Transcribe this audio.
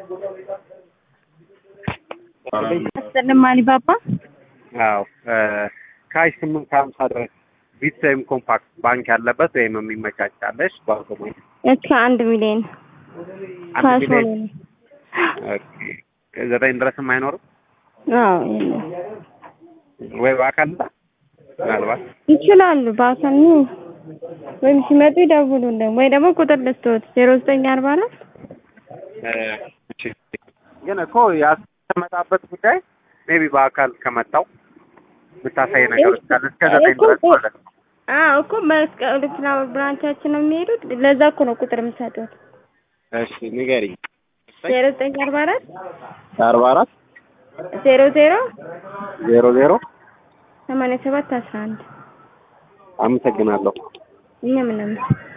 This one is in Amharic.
አስጠልማሊ ባባ አዎ ካሽ ስምንት ከሀምሳ ድረስ ቢት ወይም ኮምፓክት ባንክ ያለበት ወይም የሚመቻቻለሽ በአውቶማቲክ እስከ አንድ ሚሊዮን አንድ ካሽ ሚሊዮን ሆኖ ነው። ኦኬ። ዘጠኝ ድረስም አይኖርም አዎ የለም። ወይ በአካል ላ ምናልባት ይችላሉ በአካል ነው ወይም ሲመጡ ይደውሉልን ወይ ደግሞ ቁጥር ልስጥዎት ዜሮ ዘጠኝ አርባ አራት እ፣ እሺ። ግን እኮ ያስመጣበት ጉዳይ ሜቢ በአካል ከመጣው የምታሳይ ነገሮች ካለ እስከ ዘጠኝ ድረስ ማለት ነው። አዎ እኮ መስቀል ፍላወር ብራንቻችን ነው የሚሄዱት። ለዛ እኮ ነው ቁጥር የምሰጡት እሺ ንገሪኝ። ዜሮ ዘጠኝ አርባ አራት አርባ አራት ዜሮ ዜሮ ዜሮ ዜሮ ሰማንያ ሰባት አስራ አንድ አመሰግናለሁ። እኛ ምንም